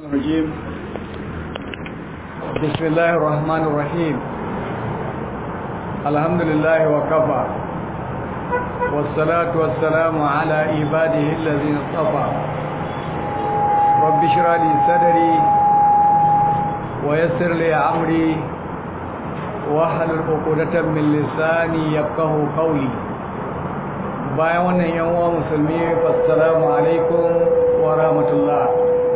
الرجيم بسم الله الرحمن الرحيم الحمد لله وكفى والصلاة والسلام على عباده الذين اصطفى رب اشرح لي صدري ويسر لي أمري واحلل عقدة من لساني يفقه قولي bayan wannan yan uwa musulmi assalamu alaikum wa rahmatullah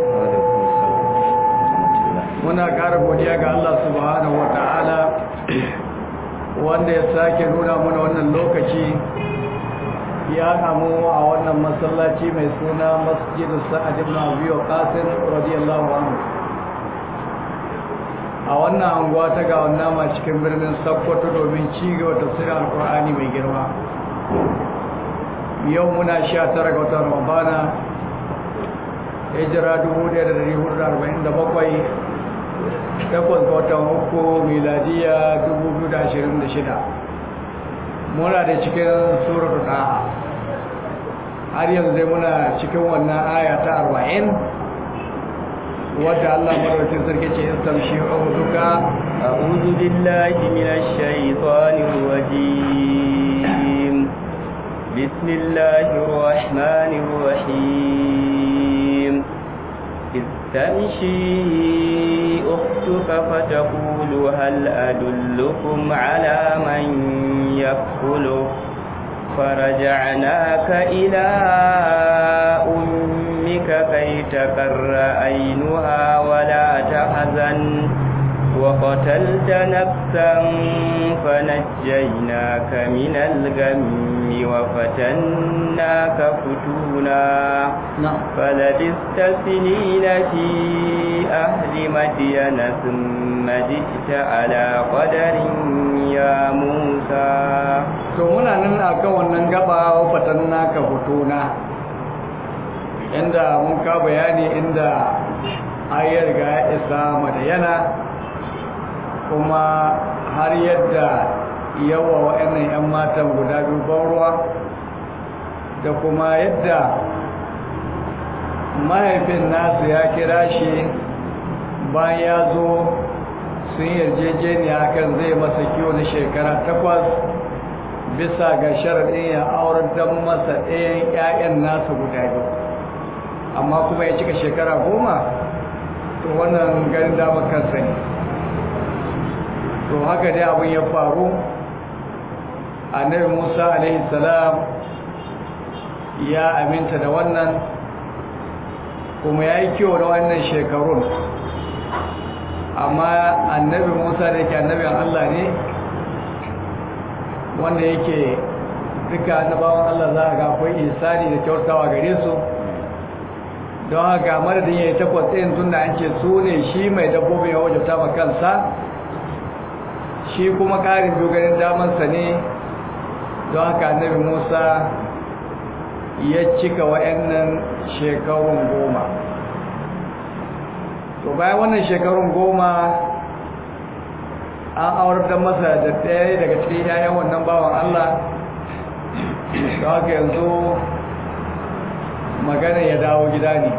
muna ƙara godiya ga Allah subhanahu wa ta'ala wanda ya sake nuna mana wannan lokaci ya namu a wannan masallaci mai suna masjidu sa'ad ibn abi waqasim radiyallahu anhu a wannan anguwa ta ga wannan cikin birnin Sokoto domin ci gaba tafsirin alqur'ani mai girma yau muna sha tara ga watan ramadana hijira 1447 takwas ga watan uku miladiya 2026 muna da cikin surar da har yanzu dai muna cikin wannan aya ta 40 wadda Allah madaukakin sarki ce in tamshi uzuka a'udhu billahi minash shaitanir rajim بسم الله الرحمن الرحيم إذ تمشي أختك فتقول هل أدلكم على من يكفله فرجعناك إلى أمك كي تقر عينها ولا تحزن وقتلت نفسا فنجيناك من الغم وفتناك فتونا نعم فلبثت سنين في أهل مدين ثم جئت على قدر يا موسى to muna nan a kan wannan gaba fatan naka fitona inda mun ka bayani inda ayar ga ya isa madayana kuma har yadda yawa wa'annan 'yan matan guda biyu ban ruwa da kuma yadda mahaifin nasu ya kira shi bayan ya zo sun yarjejeniya kan zai masa kiwo na shekara takwas bisa ga sharaɗin ya aurar don masa ɗayan 'ya'yan nasa guda biyu amma kuma ya cika shekara goma to wannan ganin damar kansa ne to haka dai abin ya faru annabi musa alaihi salam ya aminta da wannan kuma ya yi kyau da wannan shekarun amma annabi musa da yake annabin allah ne wanda yake duka annabawan allah za a ga akwai isani da kyautawa gare su don haka madadin ya yi takwas ɗin tun da an ce su ne shi mai dabbobin ya wajauta ma kansa shi kuma ƙarin biyu ganin damansa ne don haka annabi musa ya cika wa'annan shekarun goma to bayan wannan shekarun goma an auratar masa da ɗaya daga cikin yayan wannan bawan allah don haka yanzu magana ya dawo gida ne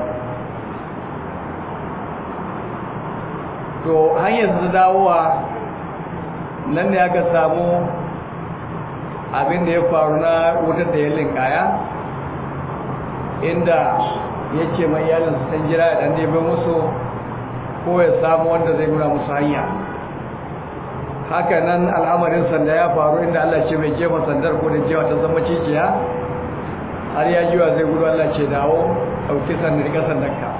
to hanyar su dawowa nan ne aka samu abin da ya faru na wutar da ya linkaya inda ya ce mai iyalin su san jira dan nebe musu ko ya samu wanda zai nuna musu hanya haka nan al'amarin sanda ya faru inda Allah ce mai jefa sandar ko da jewa ta zama cikiya har ya jiwa zai gudu Allah ce dawo ɗauki sandar rika sandarka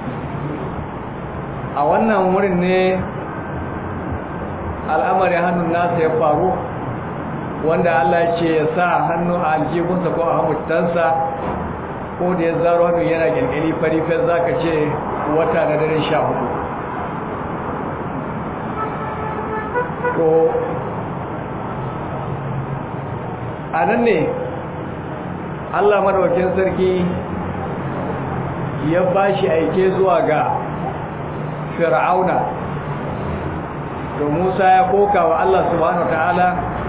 a wannan wurin ne al'amarin hannun nasa ya faru wanda Allah ce ya sa hannu a aljihunsa ko a hamutansa ko da ya zaro hannu yana gyalgyali farifin za ka ce wata na daren sha hudu to a nan ne Allah madawakin sarki ya ba shi aike zuwa ga fir'auna to Musa ya koka wa Allah subhanahu ta'ala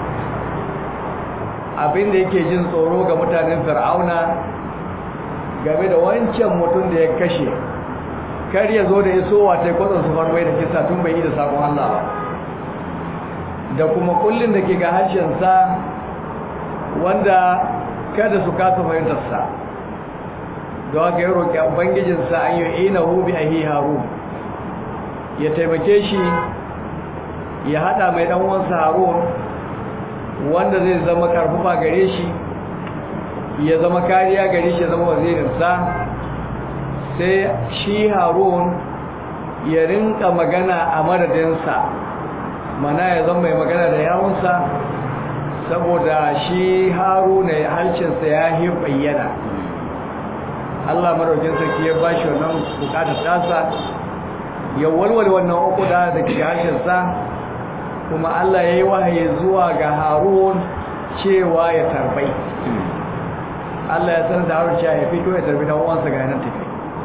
abinda yake jin tsoro ga mutanen fir'auna game da wancan mutum da ya kashe kar ya zo da isowa ta kwadon su farmai da kisa tun bai yi da sakon Allah ba da kuma kullun da ke ga harshensa wanda kada su kasa fahimtarsa don haka ya roƙi ubangijinsa an yi ina hubi a haru ya taimake shi ya haɗa mai ɗanwansa harun wanda zai zama karfafa gare shi ya zama kariya gare shi ya zama wazirinsa sai shi harun ya rinka magana a madadinsa mana ya zama mai magana da yawunsa saboda shi haruna halcinsa ya yi bayyana Allah maraukin sarki ya bashi wannan bukatar tasa ya walwale wannan uku da da ke harshensa kuma Allah ya yi wahayi zuwa ga harun cewa ya tarbai Allah ya sanar da harun cewa ya fito ya tarbi dan uwansa ga nan tafi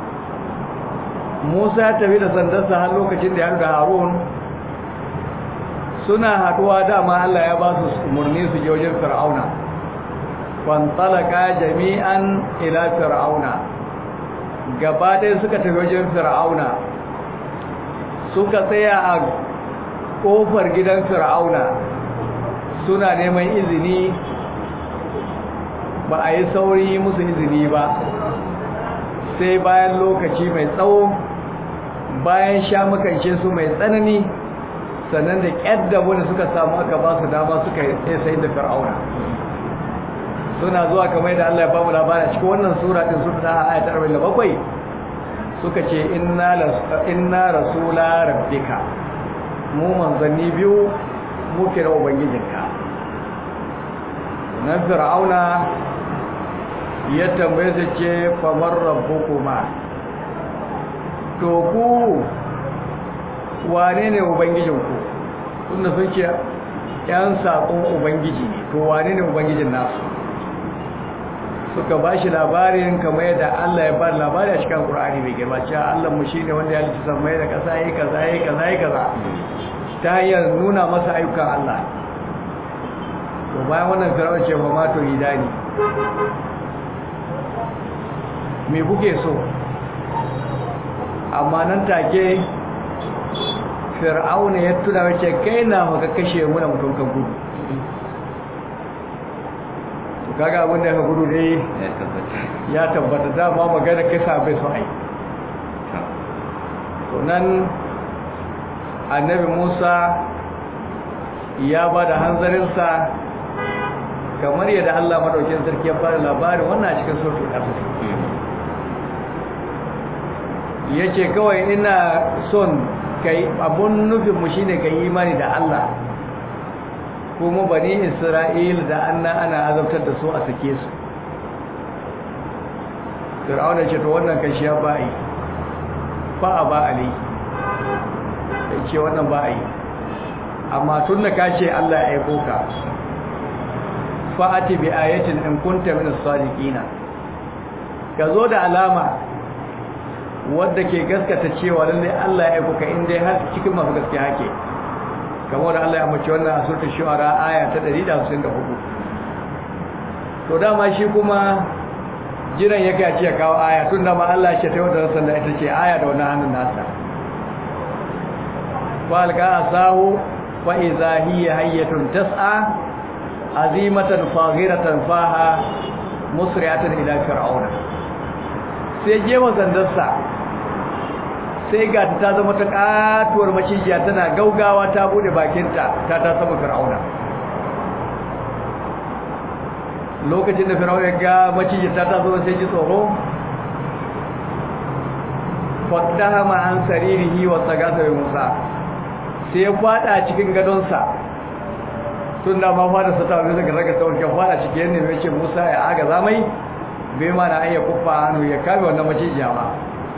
Musa ya tafi da sandarsa har lokacin da ya da harun suna haduwa dama Allah ya ba su umarni su je wajen fir'auna fantalaka jami'an ila fir'auna gaba ɗaya suka tafi wajen fir'auna suka tsaya a ƙofar gidan fir'auna suna neman izini ba a yi sauri musu izini ba sai bayan lokaci mai tsawo bayan sha makance su mai tsanani sannan da ƙyadda wanda suka samu aka ba su dama suka yi sai da fir'auna suna zuwa kamar da Allah ya ba mu labarin cikin wannan sura din sun ta ayat 47 suka ce inna inna rasula rabbika mu manzanni biyu muke da ubangijinka nan fir'auna ya tambaye su ce famar rabbukuma to ku wane ne ubangijinku tunda sun ce yan saƙon ubangiji ne to wane ne ubangijin nasu suka ba shi labarin kamar yadda Allah ya ba labari a cikin Qur'ani mai girma cewa Allah mu shine wanda ya halitta samai da kasa yayi kaza yayi kaza yayi kaza ta hanyar nuna masa ayyukan Allah to bayan wannan firawar ce fa ma to hidani me kuke so amma nan take fir'auna ya tuna wace kai na maka kashe mu na mutum kan gudu kaga abin da ka gudu dai ya tabbata dama magana kisa bai so ai to nan annabi Musa ya ba da hanzarinsa kamar yadda Allah madaukin sarki ya fara labarin wannan a cikin suratul qasas yace kawai ina son kai abun nufin mu shine kai imani da Allah kuma bani isra'il da anna ana azabtar da su a sake su fir'auna ce to wannan kan shi ya ba'i fa a ba ali sai ce wannan ba'i amma tun da ka ce Allah ya aiko ka fa'ati bi ayatin in kunta min as-sadiqina ka zo da alama wadda ke gaskata cewa lalle Allah ya aiko ka in dai har cikin masu gaskiya hake kamar da Allah ya mace wannan a surta shu'ara aya ta 154 to dama shi kuma jiran yake a ce kawo aya tun da ma Allah ya ce ta wadda sanda ita ce aya da wannan hannun nasa fa alqa asahu fa idza hiya hayyatun tas'a azimatan faghiratan faha musri'atan ila fir'auna sai jewa zandarsa sai ga ta zama ta katuwar macijiya tana gaugawa ta bude bakinta ta ta sama fir'auna lokacin da fir'auna ga macijiya ta ta zama sai ji tsoro faddahama an saririhi wa tsagasa bai musa sai ya fada cikin gadonsa tun da ma fada sa ta wani daga raga ta warke fada cikin yadda mai ce musa ya aga zamai bai ma na ayya kufa hannu ya kame wannan macijiya ba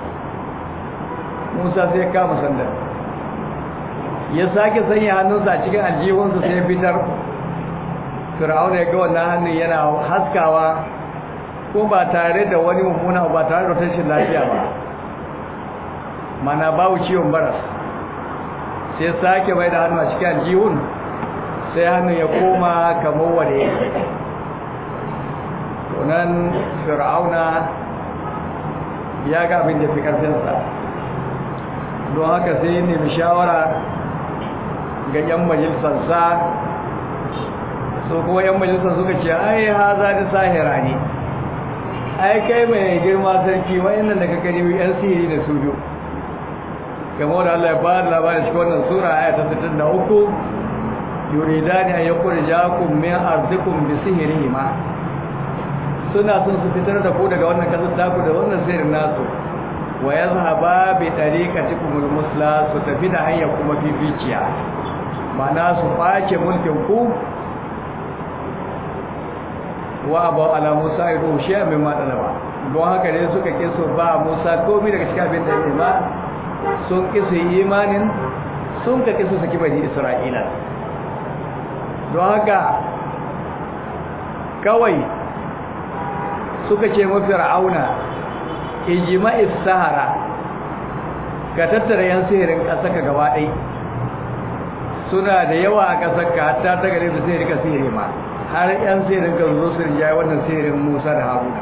musa sai ya kama sandar ya sake sanya hannunsa a cikin aljihunsa sai ya fitar fir'auna ya ga wannan hannun yana haskawa ko ba tare da wani mummuna ba tare da tashin lafiya ba mana babu ciwon baras sai sake bai da hannu a cikin aljihun sai hannun ya koma kamar wane tunan fir'auna ya ga abin da fi karfinsa don haka sai nemi shawara ga 'yan majalisarsa so kuma 'yan majalisar suka ce ai haza da sahira ne ai kai mai girma sarki wayannan da ka gani yan sihiri da su biyu kamar da Allah ya ba da labarin cikin wannan sura aya ta 63 yuridani an yukhrijakum min ardikum bi sihrihima suna son su fitar da ku daga wannan kasar taku da wannan sihirin nasu wa yazhaba bi tariqatikum al-musla su tafi da hanya kuma fificiya ma'ana su face mulkin ku wa abu ala musa ido shi a mai matsalaba don haka ne suka kiso ba musa komi daga cikin abin da ya ima sun kiso imanin sun ka kiso saki bani isra'ila don haka kawai suka ce mafi ra'auna ijima'is sahara ka tattara yan sihirin ƙasa ka gaba ɗai suna da yawa a ƙasar ka hatta ta gare da sihiri ka sihiri ma har yan sihirin ka zo su rinjaye wannan sihirin musa da haruna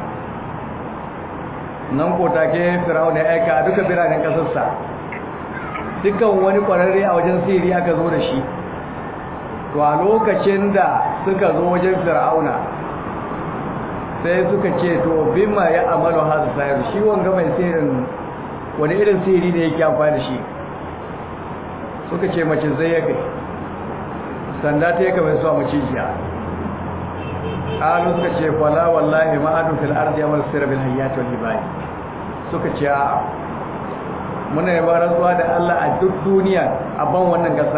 nan ko take firawuna ya aika a duka biranen ƙasarsa dukkan wani ƙwararre a wajen sihiri aka zo da shi to a lokacin da suka zo wajen fir'auna sai suka ce to bima ya amalu hazu sayar shi wanga mai sihirin wani irin sihiri ne yake amfani da shi suka ce mace zai ya kai sanda ta yaka mai suwa macijiya ƙalu suka ce kwala wallahi ma'adu fil ardi amal sirra bil hayyati wal hibai suka ce a muna yi rantsuwa da Allah a duk duniya a ban wannan ƙasa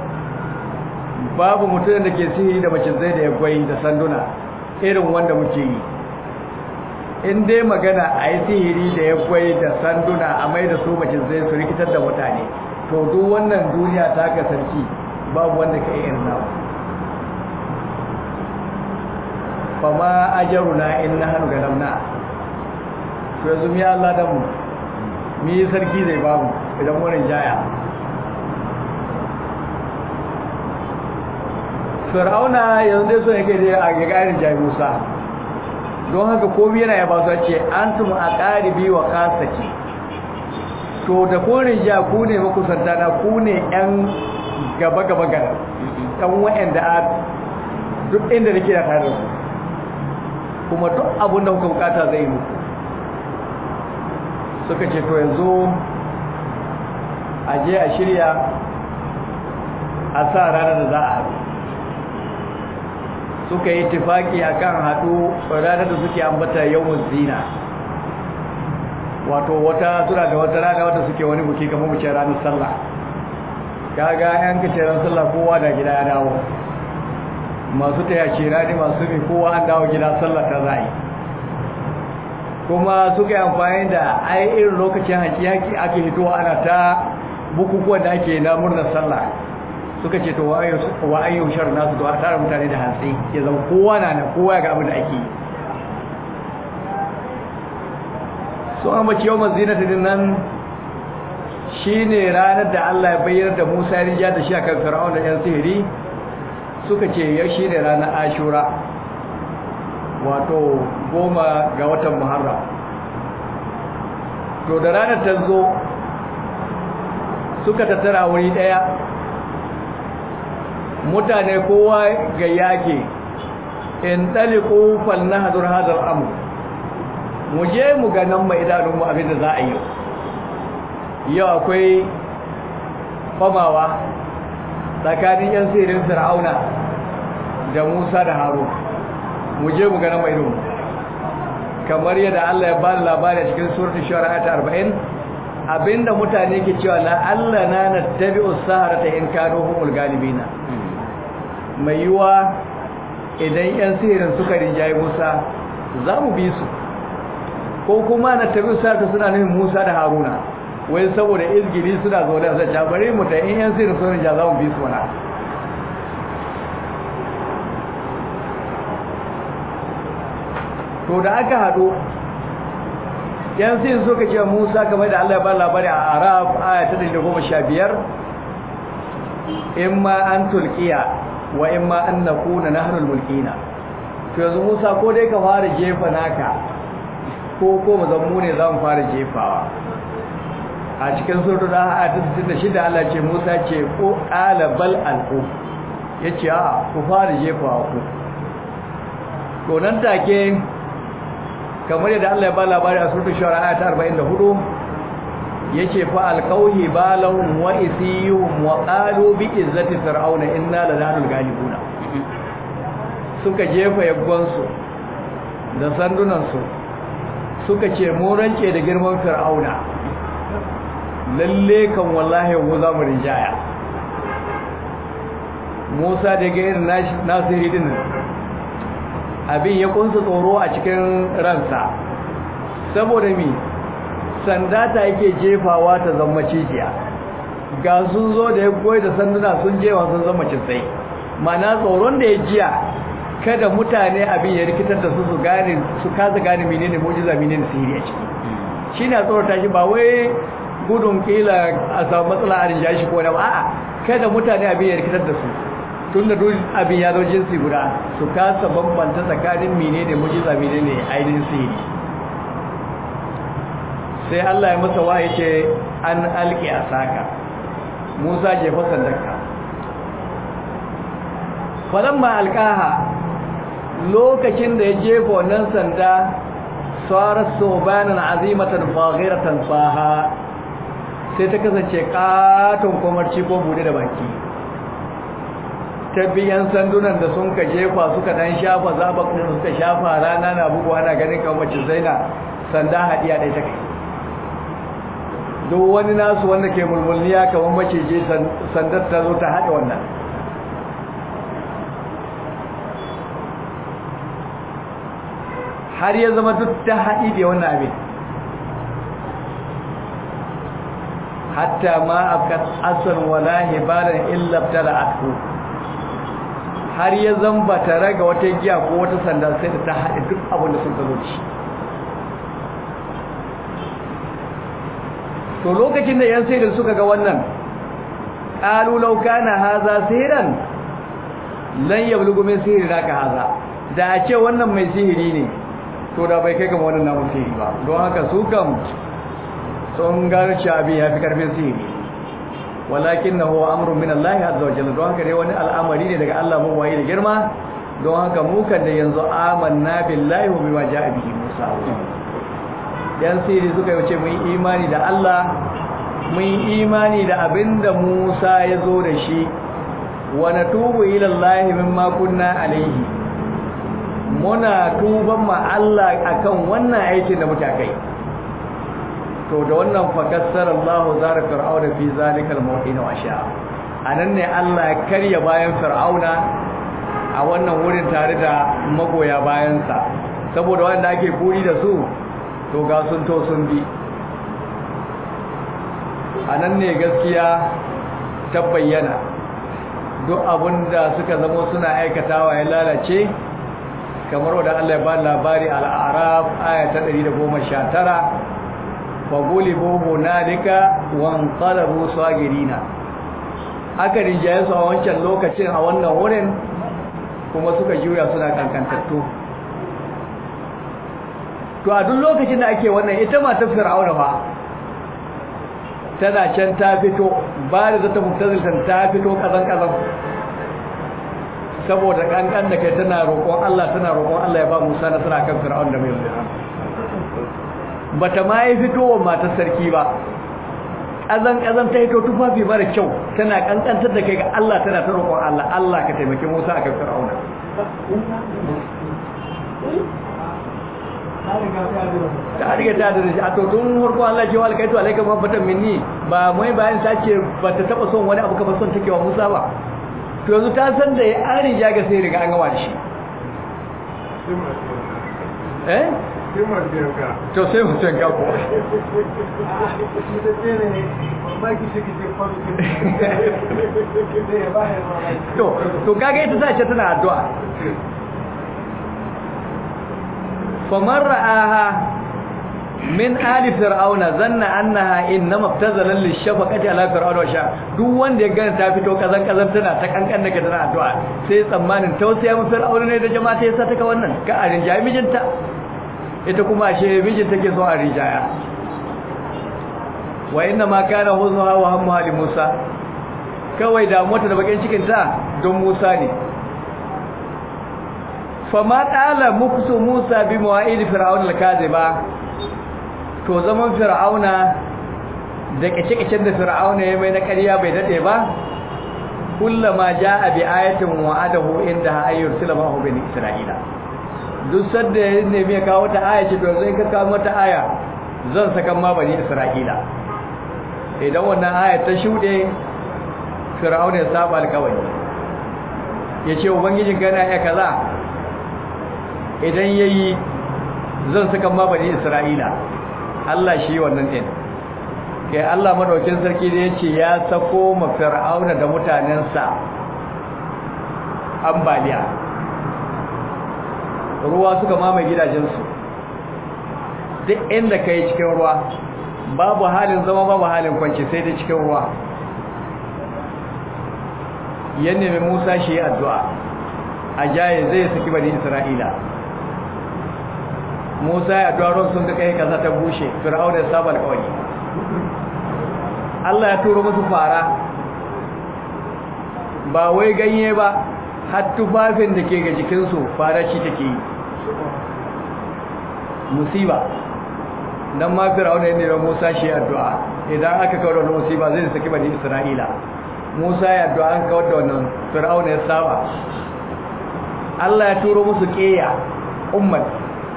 babu mutum da ke sihiri da mace zai da ya gwai da sanduna irin wanda muke yi in dai magana a yi sihiri da ya gwai da sanduna a mai da su mace zai su rikitar da mutane to duk wannan duniya ta kasance babu wanda ka yi irin nawa fama ajaruna in na hannu ga namna to yanzu mi Allah da mu mi sarki zai bamu idan wurin jaya fir'auna yanzu dai so yake da a ga garin jayi musa don haka komai yana ya ba su ce antum aqaribi wa qasati to da korin ja ku ne makusanta na ku ne yan gaba gaba gara dan wa'anda a duk inda nake da tare da kuma duk abin da kuka bukata zai yi muku suka ce to yanzu a je a shirya a sa ranar da za a haɗu suka yi tifaki a kan haɗu ranar da suke ambata yawon zina wato wata suna da wata rana wata suke wani buki kamar mu ce ranar sallah kaga yan kace ran sallah kowa da gida ya dawo masu taya ce rani masu bi kowa an dawo gida sallah ta zai kuma suka yi amfani da ai irin lokacin haki haki ake hitowa ana ta bukukuwan da ake na murnar sallah suka ce to wa ayyu shar nasu to a tara mutane da hantsi ya zama kowa na nan kowa ya ga abin da ake yi so an bace yau mazinata din nan shine ranar da Allah ya bayyana da Musa ya rija da shi akan Fir'aun da yan sihiri suka ce ya shine ranar Ashura wato goma ga watan Muharram to da ranar ta zo suka tattara wuri daya mutane kowa ga yake in ɗaliku falnahadur hadar amur mu je mu ganin mai idanunmu abinda za a yi yau akwai kwamawa tsakanin yan sirin fir'auna da musa da haru mu je mu ganin mai idanunmu kamar yadda allah ya bani labari a cikin suratun shawara ta 40 abinda mutane ke cewa la allah na na tabi'u sahara ta in kano humul galibina mai yiwa idan 'yan sihirin suka rinjaye musa za mu bi su ko kuma na tabi sata suna nufin musa da haruna wai saboda izgiri suna zaune a zai bari mu ta in 'yan sihirin sun rinja za mu bi su wana to da aka haɗu 'yan sihirin suka ce musa kamar da allah ya ba labari a arab aya ta 115 in ma an tulkiya wa in ma an nakuna nahnul mulkina to yanzu Musa ko dai ka fara jefa naka ko ko mu zammu ne zamu fara jefawa a cikin suratul ahad 66 Allah ce Musa ce ko qala bal alqu yace a ku fara jefa ku to nan take kamar yadda Allah ya ba labari a suratul shura ayat 44 yace fa alqawhi balahum wa isiyum wa qalu bi izzati fir'auna inna lanahul galibuna suka jefa yabbansu da sandunansu suka ce mu rance da girman fir'auna lalle kan wallahi mu za mu rinjaya Musa da ga irin nasiri din abin ya kunsa tsoro a cikin ransa saboda mi sanda ta yake jefawa ta zama cijiya ga sun zo da ya goyi da sanduna sun jewa sun zama citsai mana tsoron da ya jiya kada mutane abin ya rikitar da su su gane su kasa gane menene mu'jiza menene sihiri a ciki shine tsorata shi ba wai gudun kila a samu matsala a rinjaye shi ko na a'a kada mutane abin ya rikitar da su tun da duk abin ya zo jinsi guda su kasa bambanta tsakanin menene mu'jiza menene ainihin sihiri sai Allah ya masa wahayi ce an alki asaka Musa jefa sandarka falamma alqaha lokacin da ya jefa wannan sanda sarar sobanin azimatan faghiratan faha sai ta kasance katon kwamarci ko bude da baki tabbiyan sandunan da sun ka jefa suka dan shafa zabakun suka shafa rana na bugu ana ganin kamar mace zaina sanda hadiya dai ta kai duk wani nasu wanda ke mulmulniya kamar mace je sandar ta zo ta haɗe wannan har ya zama duk ta haɗi da wannan abin hatta ma afkat asar wala hibaran illa tala'atu har ya zamba ta raga wata giya ko wata sanda sai da ta haɗe duk abin da sun zo ci to lokacin da yan sayar suka ga wannan qalu law kana hadha sihiran lan yablughu min sihri naka hadha da a ce wannan mai sihiri ne to da bai kai ga wannan namun sihiri ba don haka su kam sun garci abin ya fi karfin sihiri walakin na huwa amurin min Allah azza wa jalla don haka dai wani al'amari ne daga Allah mu waye da girma don haka mu kan da yanzu amanna billahi wa bima ja'a bihi Musa yan sihiri suka yi ce mun imani da Allah mun imani da abinda Musa ya zo da shi wa natubu ila Allah mimma kunna alaihi muna tuban ma Allah akan wannan aikin da muke kai to da wannan fakassar Allah zara fir'auna fi zalikal mawqin wa sha anan ne Allah ya karya bayan fir'auna a wannan wurin tare da magoya bayansa saboda wanda ake kuri da su to ga sun to sun bi anan ne gaskiya ta bayyana duk abinda suka zama suna aikatawa ya lalace kamar wadda Allah ya ba labari al'araf aya ta 119 fagulibu hunalika wanqalabu sagirina aka rinjaye su a wancan lokacin a wannan wurin kuma suka juya suna kankantattu to a duk lokacin da ake wannan ita matar fir'auna ba tana can ta fito ba da zata mutaziltan ta fito kazan kazan saboda kankan da kai tana roƙon Allah tana roƙon Allah ya ba Musa nasara kan Fir'aun da mai yaudara bata ma yi fitowar matar sarki ba kazan kazan ta hito tufafi mara kyau tana kankantar da kai ga Allah tana ta roƙon Allah Allah ka taimake Musa akan Fir'aun ta riga ta da shi a to tun farko Allah ce wa alkaitu alayka mahabbatan minni ba mai bayan ta ce bata taba son wani abu kamar son take wa Musa ba to yanzu ta san da ya an riga ga sai riga an gama da shi eh to sai mutum ga ko to to kaga ita ta ce tana addu'a famar ra'aha min ali fir'auna zanna annaha innama ibtazala lishafaqati ala fir'auna wa sha duk wanda ya gane ta fito kazan kazan tana ta kankan daga tana addu'a sai tsammanin tausaya mu fir'auna ne da jama'a ta yasa ta ka wannan ka a rinjaye mijinta ita kuma ashe mijin take so a rinjaya wa inna ma kana huzuha wa hammuha li Musa kawai da mota da bakin cikin ta don Musa ne fama qala muksu Musa bi mawa'id fir'aun al-kadhiba to zaman fir'auna da kace-kacen da fir'auna ya mai na ƙarya bai dade ba kullama jaa bi ayatin wa'adahu inda ayyursila ma hu bani isra'ila duk sadda ya nemi ya kawo ta aya ce to zai ka kawo mata aya zan saka ma bani isra'ila idan wannan aya ta shude fir'auna ya saba alkawari yace ubangijin kana ya kaza idan yayi zan saka ma bani isra'ila Allah shi wannan din kai Allah madaukin sarki da yace ya sako ma fir'auna da mutanensa ambaliya ruwa suka mamaye gidajensu duk inda kai cikin ruwa babu halin zama babu halin kwanci sai dai cikin ruwa ya nemi Musa shi addu'a a jaye zai saki bani Isra'ila Musa ya addu'a ruwan sun duka yi kasa ta bushe Fir'auna ya saba alƙawari Allah ya turo musu fara ba wai ganye ba har tufafin da ke ga jikinsu fara ci take yi musiba dan ma Fir'auna ya nemi Musa shi addu'a idan aka kawo da musiba zai saki bani Isra'ila Musa ya addu'a an kawar da wannan Fir'auna ya saba Allah ya turo musu ƙeya ummat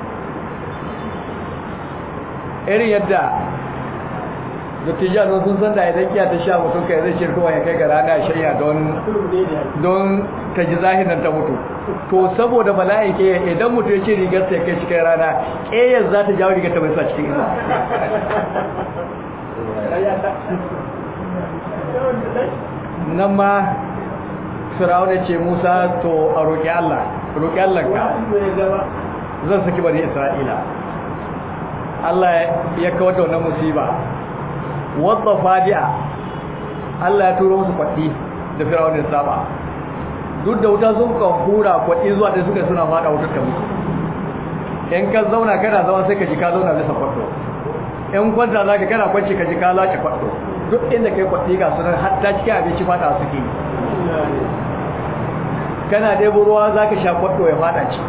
irin yadda dattijan sun san da idan kiya ta sha mutum kai zai shirkowa ya kai ga rana shayya don don ta ji zahiran ta mutu to saboda bala'in ke idan mutum ya ce rigar ta kai cikin rana ƙeyar za ta jawo rigar ta mai sa cikin isa nan ma firawuna ce musa to a roƙi allah roƙi allah ka zan saki bari isra'ila allah ya kawar da wannan musiba wadda fadi'a allah ya turo musu kwaɗi da firawuna saba duk da wuta sun kan hura kwaɗi zuwa da suka suna fada wutar ta mutu in ka zauna kana zama sai ka ji ka zauna bisa kwaɗo in kwanta za ka kana kwanci ka ji ka lace kwaɗo duk inda kai kwaɗi ga sunan hatta cikin abinci fata suke kana ɗebo ruwa za ka sha kwaɗo ya fada ci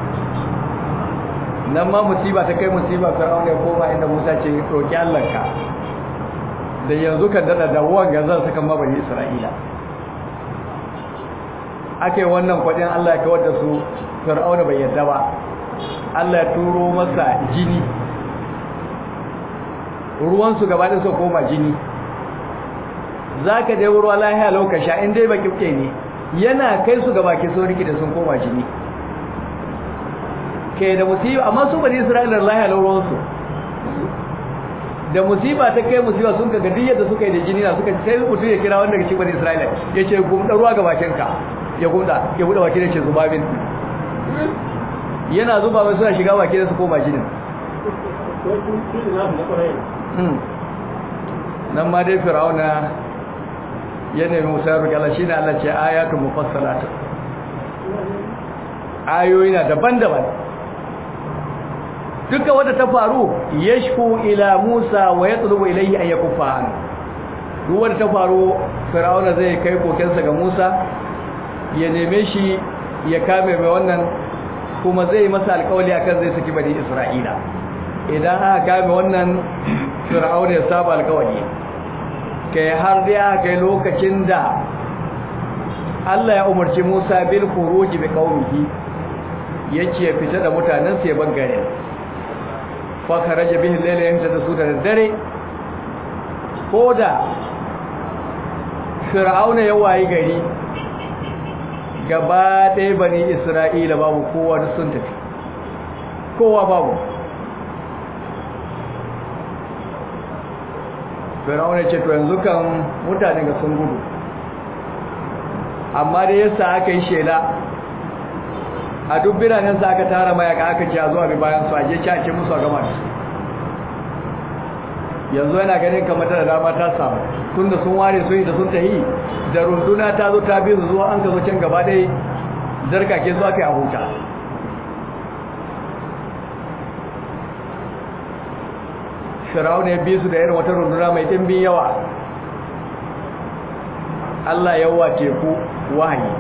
nan ma musiba ta kai musiba fir'aun ya koma inda musa ce roƙi allanka da yanzu kan daɗa da wanga zan saka mabari isra'ila ake wannan kwaɗin allah ya kawar da su fir'aun bai yadda ba allah ya turo masa jini ruwansu gaba ɗin su koma jini za ka dai ruwa lahiya lokaci in dai baki kuke ne yana kai su ga baki sun riki da sun koma jini ke da musiba amma su bani isra'ila lahiya ruwansu da musiba ta kai musiba sun kaga duk yadda suka yi da jini na suka sai mutum ya kira wanda cikin bani isra'ila ya ce gumda ruwa ga bakinka ya gumda ya buɗe baki da ce zuba min yana zuba mai suna shiga baki da su koma jinin nan ma dai fir'auna ya nemi musa roƙi Allah shine Allah ce ayatu mufassalat ayoyi na daban-daban duka wanda ta faru yashku ila Musa wa yatlubu ilayhi an yakuffa an duk wanda ta faru fir'auna zai kai kokensa ga Musa ya neme shi ya kame mai wannan kuma zai masa alƙawari akan zai saki bani Isra'ila idan aka kame wannan fir'auna ya saba alƙawari kai har dai aka kai lokacin da Allah ya umarci Musa bil khuruj bi qaumihi yace ya fita da mutanen sa ya bangare fa kharaja bihi layla yamta da su da dare koda fir'auna ya wayi gari gaba ɗaya bani isra'ila babu kowa da sun tafi kowa babu fir'auna ce to yanzu kan mutane ga sun gudu amma da yasa aka yi shela a duk biranen sa aka tara mayaka aka ce a zuwa bi bayan su aje ci musu a gama da su yanzu yana ganin kamar da dama ta samu tun da sun ware sun yi da sun tahi da runduna ta zo ta bi zuwa an ka zo can gaba dai zarkake zuwa kai a huta fir'auna ya bi su da irin wata runduna mai dimbin yawa Allah ya wa teku wahayi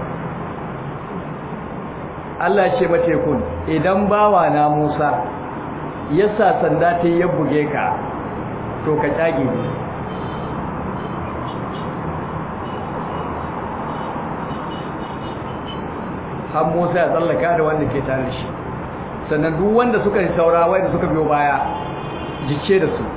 Allah ce ma tekun idan bawa na Musa ya sa sanda ta ya buge ka to ka kyage ni har Musa ya tsallaka da wanda ke tare da shi sannan duk wanda suka yi saura wanda suka biyo baya jice da su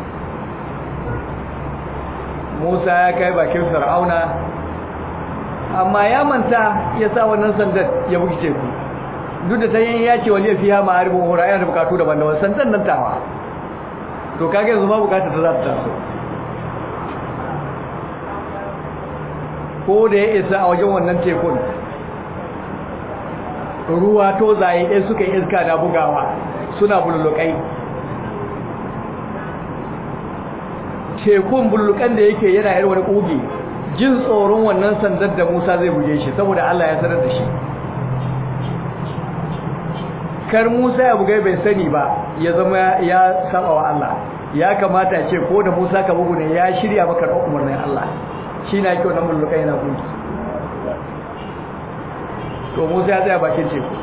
Musa ya kai bakin Fir'auna amma ya manta ya sa wannan sandar ya bugi teku duk da ta yin ya ce wani fiha ma'aribin hura yana da bukatu daban daban sandan nan tawa to kage yanzu ma bukata ta za ta taso ko da ya isa a wajen wannan tekun ruwa to zaye ɗaya suka yi iska da bugawa suna bullukai tekun bullukan da yake yana yin wani ƙugi jin tsoron wannan sandar da musa zai buge shi saboda allah ya sanar da shi kar musa ya bugai bai sani ba ya zama ya saba wa allah ya kamata ce ko da musa ka bugu ne ya shirya maka da umarnin allah shi na kyau nan bullukai yana ƙugi to musa ya tsaya bakin teku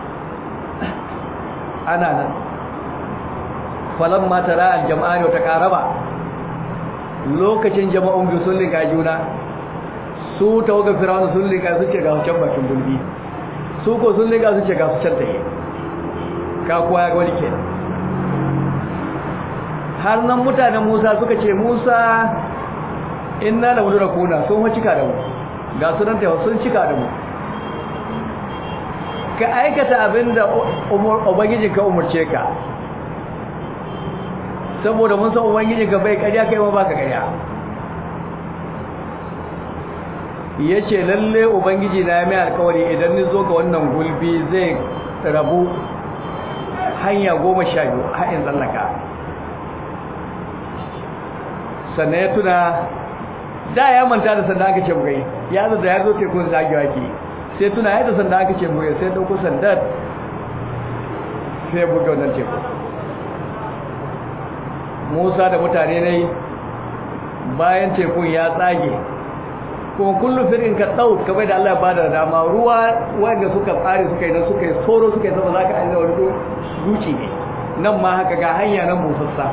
ana nan falon matara aljama'a ne ta karaba lokacin jama'un biyu sun linka juna su tawagar firawun sun linka su ce ga su can bakin gulbi su ko sun linka su ce ga su can taye ka kuwa ya gwani kenan har nan mutanen musa suka ce musa inna da mudu da kuna sun wa cika da mu ga su nan tawa sun cika da mu ka aikata abin da ubangiji ka umarce ka saboda mun san ubangiji ka bai karya kai ma baka karya yace lalle ubangiji na mai alkawari idan ni zo ga wannan gulbi zai rabu hanya goma sha biyu hain tsallaka sannan ya tuna da ya manta da sanda aka ce bugai ya zo da ya zo tekun zagewa ke sai tuna yadda sanda aka ce bugai sai dauko sandar sai buga wannan teku musa da mutane ne bayan tekun ya tsage kuma kullum firin ka ɗau kamar da Allah ba da dama ruwa wanda suka tsare suka yi na suka yi tsoro suka yi sama za ka ajiye wani duci ne nan ma haka ga hanya nan musassa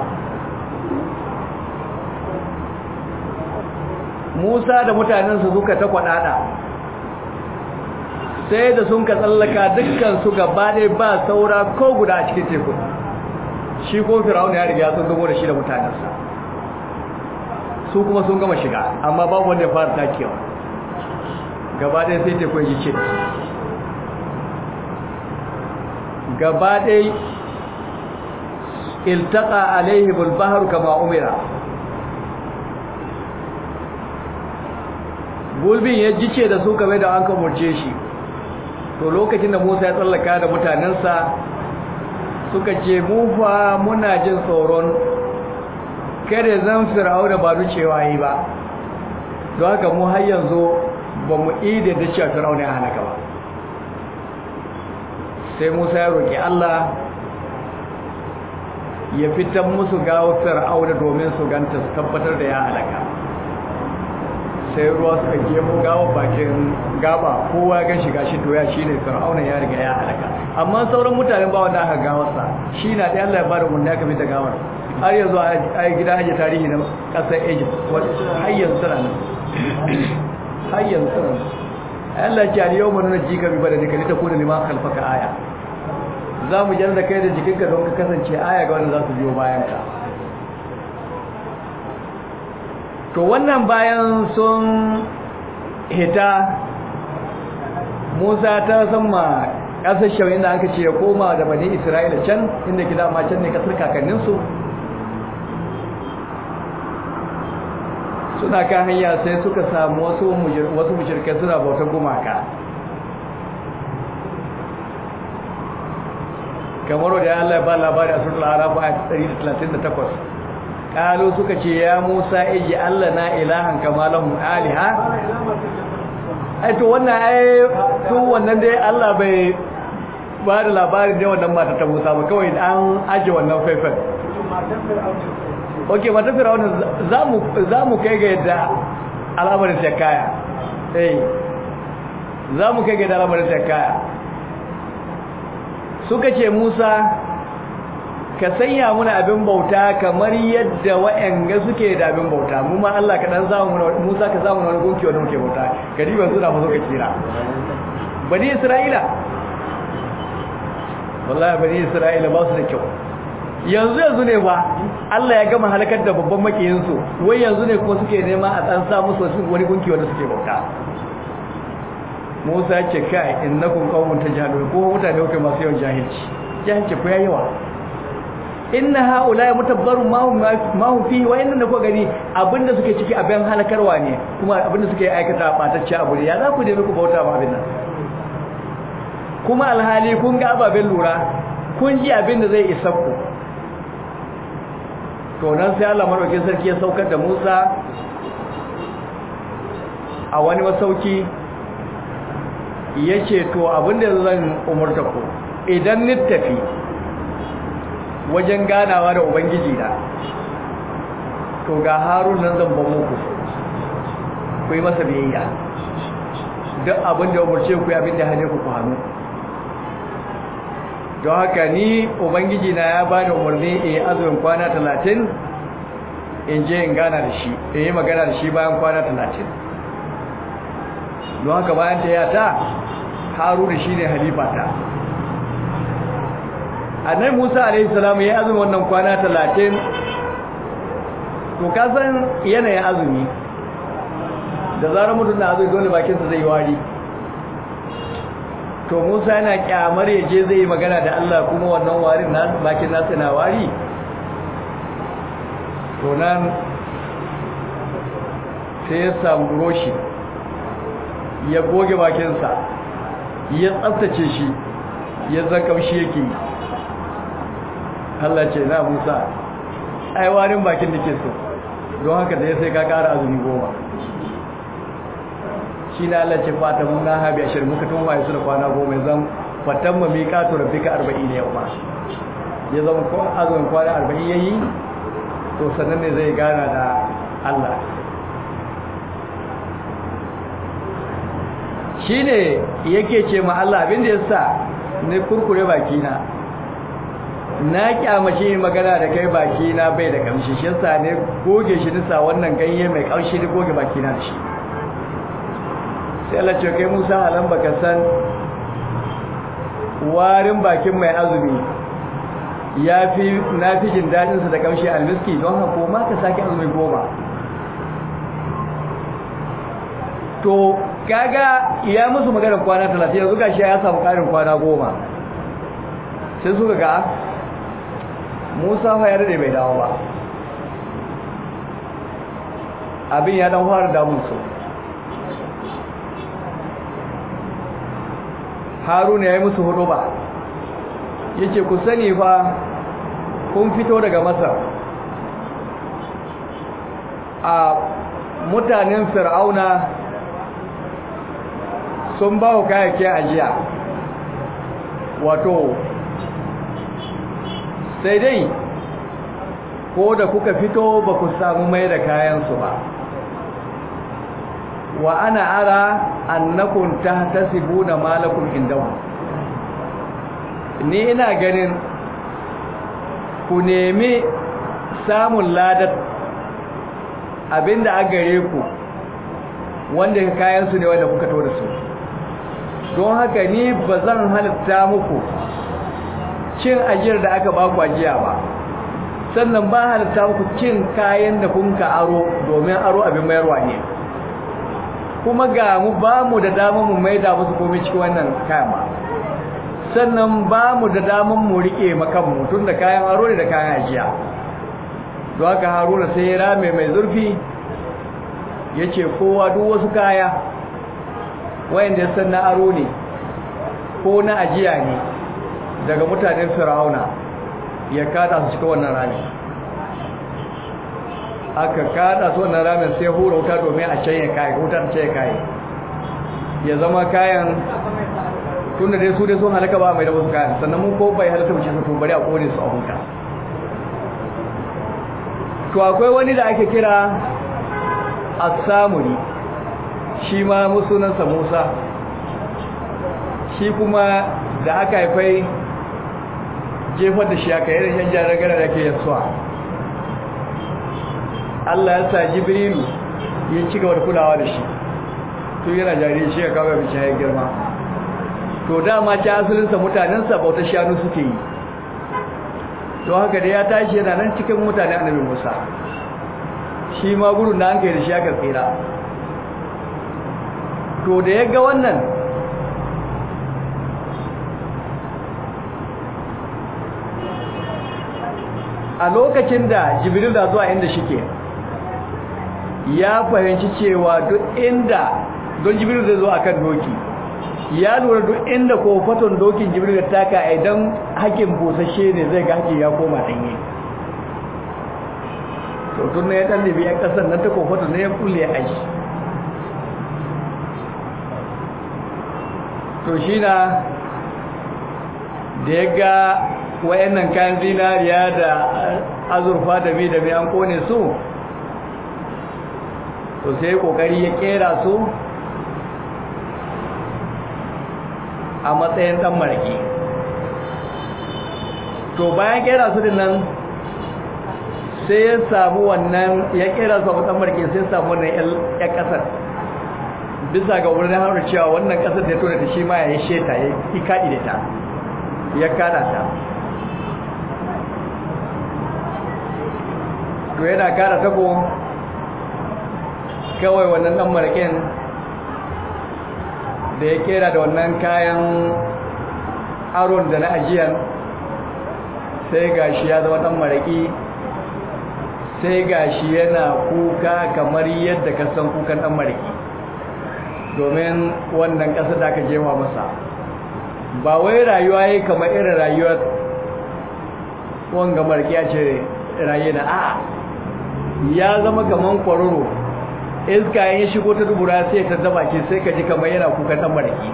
musa da mutanensa suka ta kwaɗaɗa sai da sun ka tsallaka dukkan su gaba ɗaya ba saura ko guda a cikin teku shi ko firawun ya riga sun gamo da shi da mutanensa su kuma sun gama shiga amma babu wanda ya fara takewa gaba ɗaya sai teku ya ce gaba ɗaya iltaka alaihi bulbahar kama umira gulbin ya jice da su game da an kamurce shi to lokacin da musa ya tsallaka da mutanensa suka ce mufa muna jin tsoron kada zan fir'au da ba cewa yi ba don haka mu har yanzu ba mu ida da cewa fir'au ne halaka ba sai musa ya roƙi allah ya fitan musu gawo fir'au da domin su ganta su tabbatar da ya halaka sai ruwa suka gemo gawa bakin gaba kowa gan shiga shi doya shi ne fir'auna ya riga ya halaka amma sauran mutanen ba wanda aka gawarsa shi na ɗaya Allah ya bada mun ya kafi da gawar har yanzu a yi gida ajiye tarihi na ƙasar egypt har yanzu tana nan har yanzu tana nan Allah ce aliyau mu nuna jika bi bada dika ta kuna liman kalfaka aya za mu jar da kai da jikinka don ka kasance aya ga wanda za su biyo bayan ka to wannan bayan sun hita musa ta sama ƙasar shawin da aka ce ya koma da bane isra'ila can inda ki dama can ne kasar kakanninsu suna kan hanya sai suka samu wasu mujirkai suna bautar gumaka kamar da ya Allah ba labari a sunan arabu a 138 kalu suka ce ya Musa iji Allah na ilahan kama lahum aliha ai to wannan ai su wannan dai Allah bai ba da labarin da wannan mata ta Musa ba kawai an aje wannan faifan ok mata fir'auna za mu kai ga yadda al'amarin ta kaya eh za mu kai ga yadda al'amarin ta kaya suka ce musa ka sanya muna abin bauta kamar yadda wa'anga suke da abin bauta mu ma Allah ka dan zamu musa ka zamu wani gunki wanda muke bauta gariban suna fa suka kira bani isra'ila wallahi bani isra'ila ba su da kyau yanzu yanzu ne ba Allah ya gama halakar da babban makiyinsu wai yanzu ne kuma suke nema a tsan sa musu wani gunki wanda suke bauta Musa ce kai innakum qaumun tajhalun ko mutane kai masu yawan jahilci jahilci ko yayi yawa inna haula mutabbarun ma hum ma hum fi wa inna ko gani abinda suke ciki abin halakarwa ne kuma abinda suke aikata batacce abu ne ya za ku je ku bauta ma abin nan kuma alhali kun ga ababen lura kun ji abin da zai isa ku to nan sai Allah madaukakin sarki ya saukar da Musa a wani masauki yace to abinda zan umurta ku idan ni tafi wajen ganawa da ubangiji na to ga Harun nan zan ba muku ku yi masa biyayya duk abinda umurce ku abinda hane ku ku hannu don haka ni ubangiji na ya bani umarni in yi azumin kwana talatin in je in gana da shi in yi magana da shi bayan kwana talatin don haka bayan ta yata haruna shi ne halifata annai musa alaihissalam ya yi azumin wannan kwana talatin to kasan yanayin azumi da zarar mutum na azumi dole bakinsa zai yi wari to Musa yana kyamar ya je zai yi magana da Allah kuma wannan warin na bakin nasa na wari to nan sai ya samu roshi ya goge bakinsa ya tsaftace shi ya zan kamshi yake Allah ce na Musa ai warin bakin da ke so don haka da ya sai ka kara azumi goma shi na Allah ce fata mun na habi ashir muka tun waye su da kwana goma zan fatan mu miƙatu rabbika 40 ne yau ma ya zama ko azumin kwana 40 yayi to sannan ne zai gana da Allah shine yake ce ma Allah abin da yasa ne kurkure baki na na kyamace magana da kai baki na bai da kamshi shi yasa ne goge shi nisa wannan ganye mai kaushi da goge baki na da shi sai Allah ce kai Musa halan baka san warin bakin mai azumi yafi nafi jin dadin sa da kamshi almiski don haka ma ka saki azumi goma to kaga ya musu magana kwana 30 yanzu gashi ya samu karin kwana goma sai suka ga Musa fa ya rade bai dawo ba abin ya dan fara damun su haruna ya yi musu hudu ba ya ce ku sani fa kun fito daga masar a mutanen fir'auna sun ba ku kayayyakin ajiya wato sai dai ko da kuka fito ba ku samu mai da kayansu ba wa ana ara annakum tahtasibuna malakum indahu ni ina ganin ku nemi samun ladat abinda a gare ku wanda kayan su ne wanda kuka to da su don haka ni ba zan halitta muku cin ajiyar da aka baku ajiya ba sannan ba halitta muku cin kayan da kun ka aro domin aro abin mayarwa ne kuma ga mu ba mu da damar mu maida musu komai cikin wannan kayan ba sannan ba mu da damar mu rike makan mu tun da kayan aro ne da kayan ajiya don haka haruna sai ya rame mai zurfi ya ce kowa duk wasu kaya wayanda ya san na aro ne ko na ajiya ne daga mutanen fir'auna ya kada su cikin wannan rami aka kada su wannan ramin sai hura wuta domin a canye kayan wuta ta canye kayan ya zama kayan tun da dai su dai sun halaka ba mai da wasu kayan sannan mun ko bai halatta wuce su bari a kone su a huta to akwai wani da ake kira as-samuri shi ma musunansa Musa shi kuma da aka haifai jefar da shi aka yi yan jaragara da ke yasuwa Allah ya sa Jibrilu ya ci gaba da kulawa da shi to yana jariri shi ya kawo ya bici ya girma to dama ta asalinsa mutanensa bauta shanu suke yi to haka da ya tashi yana nan cikin mutane annabi Musa shi ma gudun da an kai da shi aka tsira to da ya ga wannan a lokacin da jibril da zuwa inda shike ya fahimci cewa duk inda don jibril zai zo akan doki ya lura duk inda kofaton dokin jibril da taka idan hakin busashe ne zai ga hakin ya koma danye to tun ne ya dan libi yan kasar nan ta kofaton ne ya kulle ya aishi to shi na da ya ga wayannan kayan zinariya da azurfa da mi da mi an kone su to sai kokari ya kera su a matsayin dan maraki to bayan kera su din nan sai ya samu wannan ya kera su a dan maraki sai ya samu wannan ya kasar bisa ga wurin haura cewa wannan kasar da ya tona ta shi ma ya yi sheta ya yi kaɗi da ta ya kada ta to yana kada tako kawai wannan dan marakin da ya kera da wannan kayan aron da na ajiyar sai gashi ya zama dan maraki sai gashi yana kuka kamar yadda ka san kukan dan maraki domin wannan ƙasa da aka jewa masa ba wai rayuwa yi kamar irin rayuwar wanga markiya ce raye na a ya zama kamar kwararo iska ya shigo ta dubura sai ta zama ce sai ka ji kamar yana kuka ɗan marki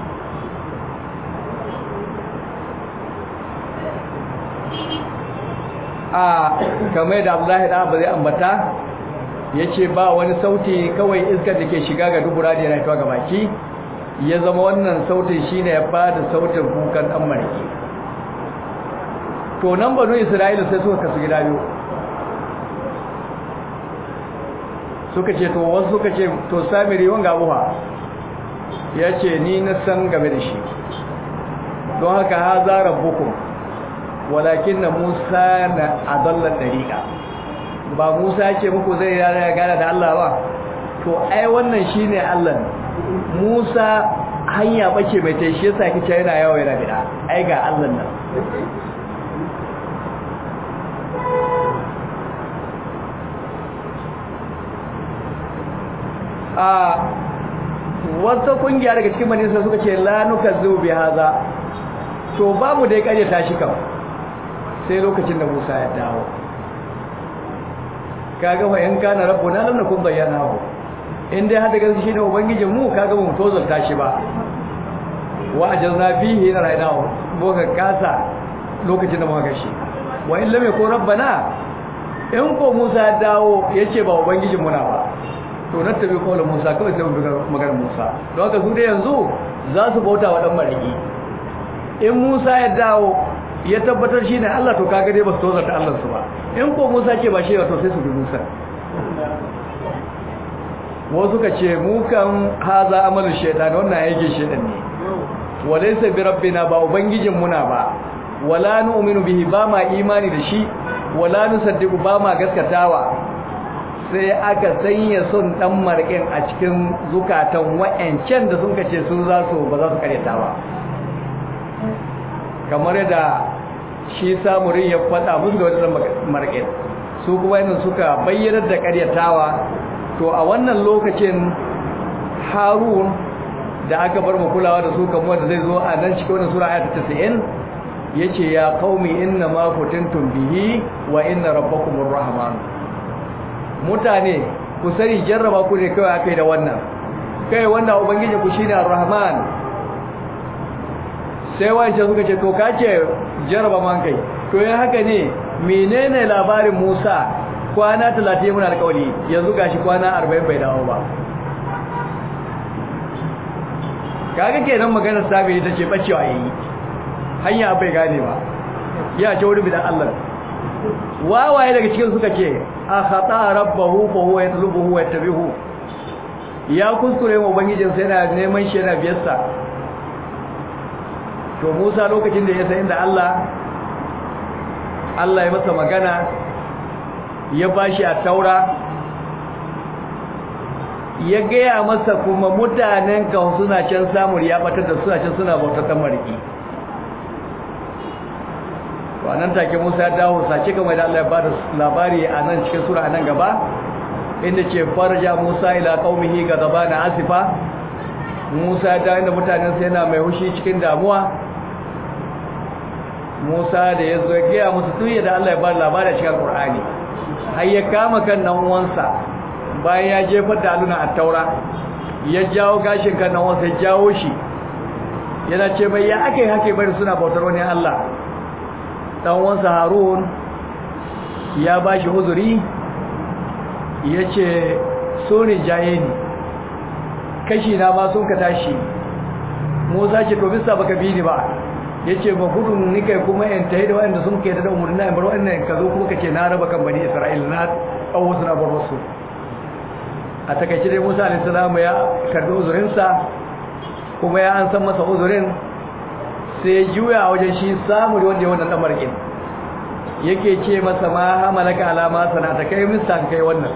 a kamar da abdullahi da ba zai ambata ya ce ba wani sauti kawai iskar da ke shiga ga dubura da yana fitowa ga baki ya zama wannan sautin shine ya bada sautin kukan dan mariki to nan banu isra'ila sai suka kasu gida biyu suka ce to wasu suka ce to samiri wanga abuha ya ce ni na san game da shi don haka ha za rabbukum walakin na musa na adallar dariƙa ba Musa ce muku zai rana ya gana da Allah ba to ai wannan shine Allah Musa hanya bace mai tai shi yasa kice yana yawo yana bida ai ga Allah nan a wata kungiya daga cikin manisa suka ce la nukazzu bi haza to babu dai kare tashi kam sai lokacin da Musa ya dawo kaga fa in kana rabbuna lam nakun bayyanahu in dai hada gaske shine ubangijin mu kaga mu tozalta shi ba wa ajazna fihi na rainahu boka kasa lokacin da muka gashi wa in lam yakun rabbana in ko Musa ya dawo yace ba ubangijin mu na ba to na tabi kawai Musa kawai sai mu bi maganar Musa don haka su dai yanzu za su bauta wa dan mariki in Musa ya dawo ya tabbatar shi ne Allah to kaga dai ba su tozarta Allah su ba in ko Musa ce ba shi ba to sai su bi Musa wasu ka ce mu kan haza amalu shaytan wannan yake shaytan ne walaysa bi rabbina ba ubangijin muna ba wala nu'minu bihi ba ma imani da shi wala nusaddiqu ba ma gaskatawa sai aka sanya son dan marƙin a cikin zukatan wa'ancan da sun kace sun za su ba za su karyata ba kamar da shi samurin ya faɗa musu da wadannan marƙin su kuma yanzu suka bayyanar da karyatawa to a wannan lokacin harun da aka bar mu kulawa da su kamar da zai zo a nan cikin wannan sura ayat 90 yace ya qaumi inna ma kuntum bihi wa inna rabbakumur rahman mutane ku sani jarraba ku ne kai akai da wannan kai wannan ubangiji ku shine ar-rahman sai wance suka ce to kace jarraba man kai to yin haka ne menene labarin Musa kwana 30 muna alƙawari yanzu gashi kwana 40 bai dawo ba kaga kenan maganar sabi ita ce bacewa yayi hanya bai gane ba ya ce wani bidan Allah wawaye daga cikin suka ce a khata rabbahu fa huwa yatlubuhu wa yattabihu ya kuskure mu ubangijin sai yana neman shi yana biyarsa to Musa lokacin da ya san inda Allah Allah ya masa magana ya bashi a taura ya gaya masa kuma mutanen kan suna can samun ya batar da suna can suna bautar mariki to anan take Musa ya dawo sace kamar da Allah ya bada labari a nan cikin sura nan gaba inda ce farja Musa ila qaumihi gadabana asifa Musa da inda mutanen sa yana mai hushi cikin damuwa Musa da ya zo ya gaya musu tuye da Allah ya bada labari a cikin Qur'ani har ya kama kan nan uwansa bayan ya jefar da aluna a taura ya jawo gashin kan nan uwansa ya jawo shi yana ce mai ya ake hake bari suna bautar wani Allah dan uwansa Harun ya bashi uzuri yace so ne jaye ni kashi na ma sun ka tashi Musa ce to bisa baka bi ni ba yace ba gudun ni kai kuma in tayi da wanda sun kai da umurni na bar wannan ka zo kuma kace na raba kan bani Isra'ila na kawo su na bar wasu a takaice dai Musa alayhi salamu ya karbi uzurin sa kuma ya an san masa uzurin sai juya a wajen shi samu da wanda ya wannan dan markin yake ce masa ma hamalaka alama sanata kai mista kai wannan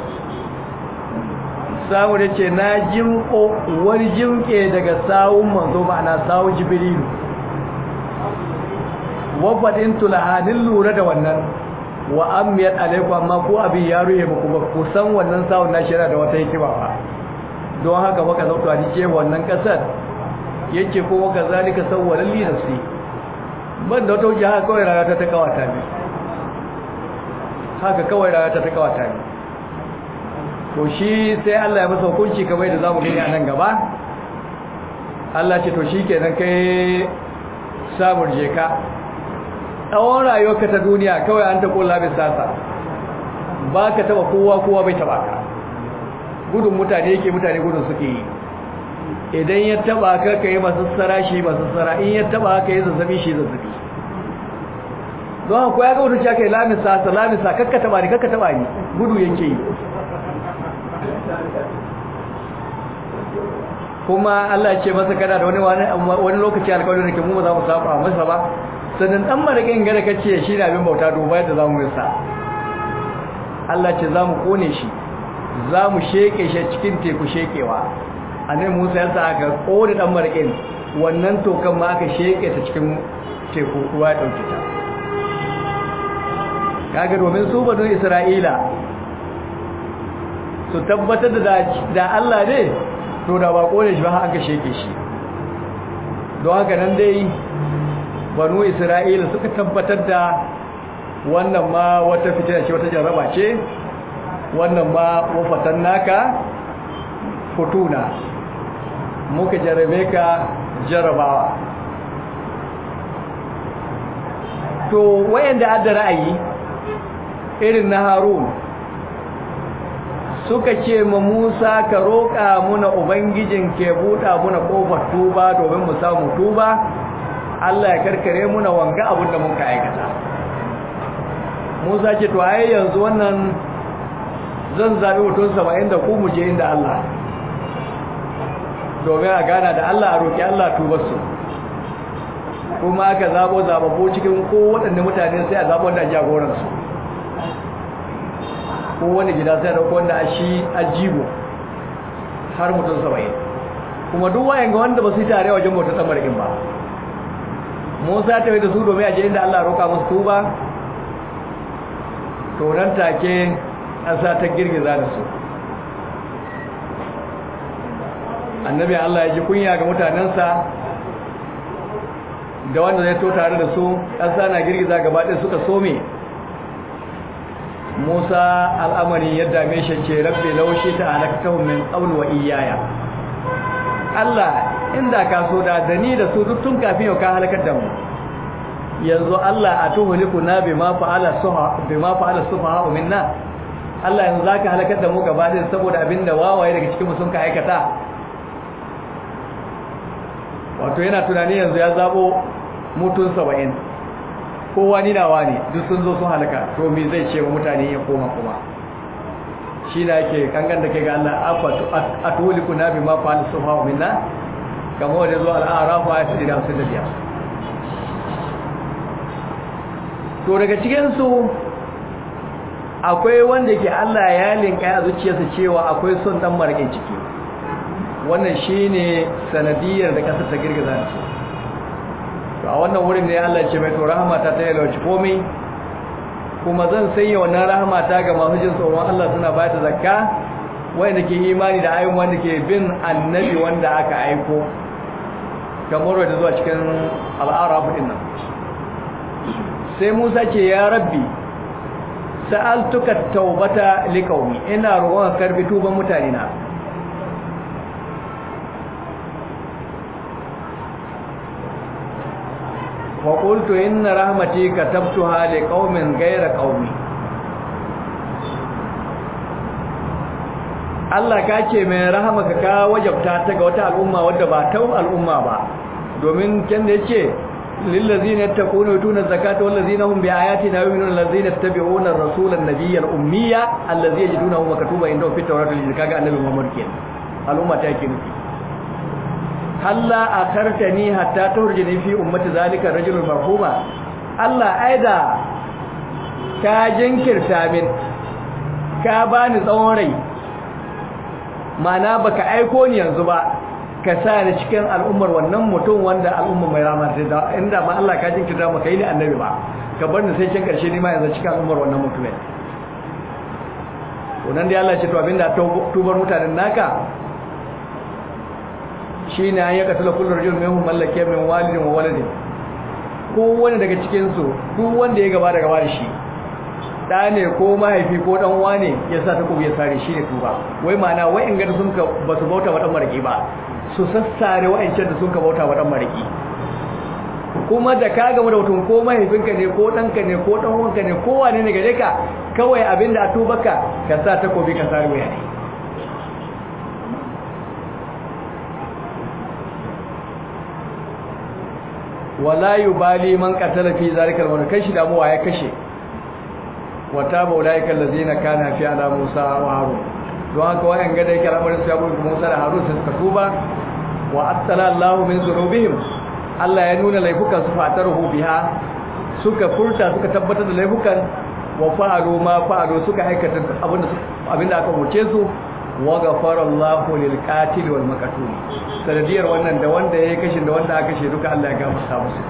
samu da ce na jimko wani jimke daga sawun manzo ma'ana sawun jibrilu wafadin tulahanin lura da wannan wa amiyat alaikum amma ko abin ya ruye muku ba ku san wannan sawun na shira da wata hikima ba don haka baka zautu a ce wannan kasar yake ko waka zalika sawwalan li nafsi ban da wata wuce haka kawai rayuwa ta kawata ne haka kawai rayuwa ta kawata ne to shi sai Allah ya masa hukunci kamar yadda zamu gani a nan gaba Allah ce to shikenan kai samun jeka tsawon rayuwarka ta duniya kawai an ta kola bin sasa ba ka taba kowa kowa bai taba ka gudun mutane yake mutane gudun suke yi idan ya taba ka ka yi masu tsara shi masu tsara in ya taba ka yi zazzabi shi zazzabi don haka ya ga wata cewa kai lamisa sa lamisa kakka taba ni kakka taba ni gudu yake yi kuma Allah ce masa kana da wani wani lokaci alƙawarin da ke mu ba za mu saba masa ba sannan dan marakin gare kace shi ne abin bauta duba yadda zamu yi sa Allah ce zamu kone shi zamu sheke shi cikin teku shekewa annabi Musa ya sa aka kone dan marakin wannan tokan ma aka sheke ta cikin teku ruwa ya dauke ta kaga domin su banu Isra'ila su tabbatar da da Allah ne to da ba kone shi ba har aka sheke shi don haka nan dai banu isra'ila suka tabbatar da wannan ma wata fitina ce wata jarraba ce wannan ma wafatan naka futuna muka jarrabe ka jarrabawa to wayanda adda ra'ayi irin na harun suka ce ma Musa ka roƙa muna ubangijin ke buɗa muna ƙofar tuba domin mu samu tuba Allah ya karkare muna wanga abin da muka aikata Musa ce to ai yanzu wannan zan zabi mutum 70 da ku mu je inda Allah domin a gana da Allah a roƙi Allah tubar su kuma aka zabo zababo cikin ko waɗanne mutane sai a zabo wanda jagoran su ko wani gida sai da wanda a shi ajibo har mutum 70 kuma duk wayan ga wanda ba su yi tare wajen bautar tsamarikin ba Musa ta yi da su domin a je inda Allah roƙa musu tuba to nan take ƙasa ta girgiza da su annabi Allah ya ji kunya ga mutanensa da wanda zai to tare da su ƙasa na girgiza gaba ɗaya suka some Musa al'amari ya dame shi ce rabbi laushi ta halaktahum min qabl wa iyaya Allah inda ka so da dani da su duk tun kafin yau ka halakar da mu yanzu Allah a tuhuliku na bima fa'ala suha bima fa'ala suha minna Allah yanzu zaka halakar da mu gaba ɗaya saboda abinda wawaye daga cikin mu sun ka aikata wato yana tunani yanzu ya zabo mutun 70 kowa ni nawa ne duk sun zo sun halaka to me zai ce wa mutane ya koma kuma shi na yake kangan da ke ga Allah afatu atuliku na bi ma fa'al sufa minna kamar da zo al-a'raf ayat 155 to daga cikin su akwai wanda ke Allah ya linka a zuciyarsa cewa akwai son dan marƙin ciki wannan shine sanadiyar da kasar ta girgiza su to a wannan wurin ne Allah ya ce mai to rahmata ta yalwaci komai kuma zan sanya wannan rahmata ga masu jin tsoron Allah suna ba ta zakka wanda ke imani da ayyukan wanda ke bin annabi wanda aka aiko kamar da zuwa cikin al'arab din nan sai Musa ce ya rabbi sa'altuka taubata liqaumi ina roƙon karbi tuban mutane na wa qultu inna rahmati katabtuha liqaumin ghayra qaumi Allah ka ce mai rahamaka ka wajabta ta ga wata al'umma wadda ba ta al'umma ba domin kan da yace lillazina yattaquna yutuna zakata wallazina hum biayatina yu'minuna allazina yattabi'una ar-rasula an-nabiyya al-ummiyya allazi yajidunahu maktuban indahum fit tawrati wal kaga annabi Muhammad kenan al'umma ta yake nufi halla akartani hatta turjini fi ummati zalika rajulul marhuma Allah aida ka jinkirta min ka bani tsawon rai mana baka aiko ni yanzu ba ka sa ni cikin al'ummar wannan mutum wanda al'umma mai rama sai da inda ma Allah ka jinkirta maka yi ni annabi ba ka bar ni sai kin karshe ni ma yanzu cikin al'ummar wannan mutumin to nan dai Allah ya ce to abinda tubar mutanen naka shi ne an yi katula kullum rajul mai mallake min walidin wa waladin kowane daga cikinsu duk wanda ya gaba da gaba da shi ɗa ne ko mahaifi ko ɗan wane ya sa ta kuma ya sare shi ne tuba wai mana wai in gada sun ka ba su bauta wa ɗan mariki ba su sassare wa'ancan da sun ka bauta wa ɗan mariki kuma da ka gama da mutum ko mahaifinka ne ko ɗanka ne ko ɗan wanka ne ko wane ne gare ka kawai abin da a tubaka ka sa takobi ka sare wuya ne wala yubali man qatala fi zalika al kashi damuwa ya kashe wata baulaika allazina kana fi ala Musa wa Harun don haka wayan ga da yake al'amarin su ya bude Musa da Harun sai suka tuba wa attala Allahu min zunubihim Allah ya nuna laifukan su fataruhu biha suka furta suka tabbatar da laifukan wa fa'alu ma fa'alu suka aikata abinda abinda aka umurce su wa ghafara Allahu lil qatil wal maqtul sanadiyar wannan da wanda yayi kashin da wanda aka kashe duka Allah ya gafarta musu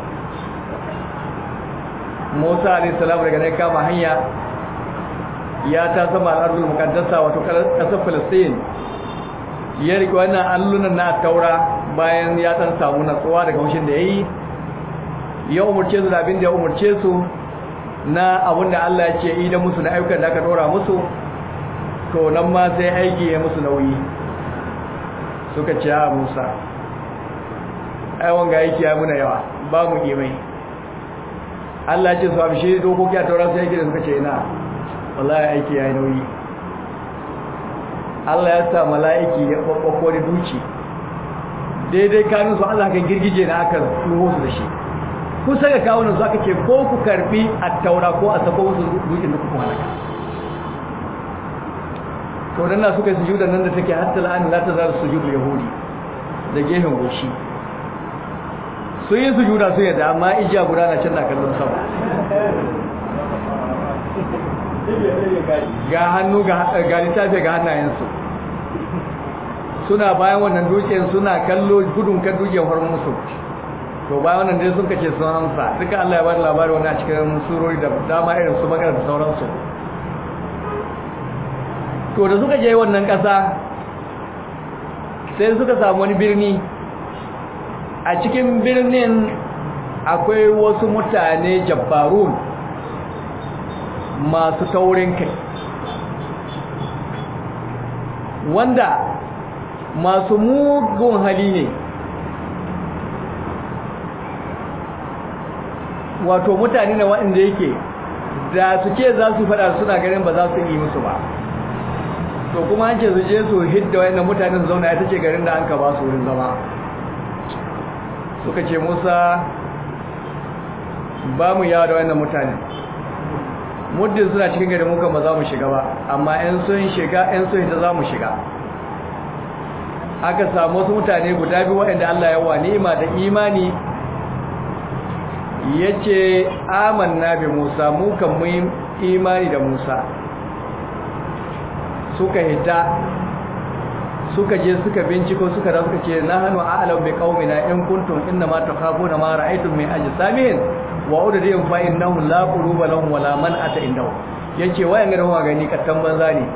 Musa alayhi salam daga ne kama hanya ya ta sama al-ardul muqaddasa wato kasar Palestine ya rike wannan allunan na taura bayan ya dan samu natsuwa daga hushin da yayi ya umurce su da abin da ya umurce su na abin da Allah ya ce idan musu na ayyukan da aka dora musu to nan ma sai aiki ya musu nauyi suka ce a Musa ai wanga aiki ya muna yawa ba mu kimai Allah ce su amshi dokoki a tauran sai yake da suka ce ina wallahi aiki ya yi nauyi Allah ya sa mala'iki ya babbako da duci daidai kanun su Allah kan girgije na aka tuho su da shi kusa ga kawunan su aka ce ko ku karbi a taura ko a sako musu dukin da kuka halaka to dan na suka sujuda nan da take hatta la'an la ta zar sujudul yahudi da gehen goshi sun yi sujuda su yadda amma ijiya guda na can na kallon sama ga hannu ga littafi ga hannayensu suna bayan wannan dukiyar suna kallo gudun kan dukiyar horon musu to bayan wannan dai sun kace sun hamsa duka Allah ya bada labari wannan a cikin surori da dama irin su magana da sauransu to da suka je wannan kasa sai suka samu wani birni a cikin birnin akwai wasu mutane jabbarun masu taurin kai wanda masu mugun hali ne wato mutane ne waɗanda yake da su ce za su fada suna ganin ba za su yi musu ba to kuma an ce su je su hidda wayannan mutanen zauna ita ce garin da an ka ba su wurin zama suka ce musa ba mu yawa da wayannan mutanen muddin suna cikin gari muka ba za mu shiga ba amma yan sun shiga yan sun hita za mu shiga aka samu wasu mutane guda biyu waɗanda Allah ya wa ni'ima da imani yace amanna bi Musa mu kan mu imani da Musa suka hita suka je suka binciko suka da suka ce na hanu a'lam bi qaumina in kuntum inna ma takhafuna ma ra'aytum min ajsamin wa udrihim fa innahum la quluba lahum wala man ata indahu yace wayan ga wa gani kattan banza ne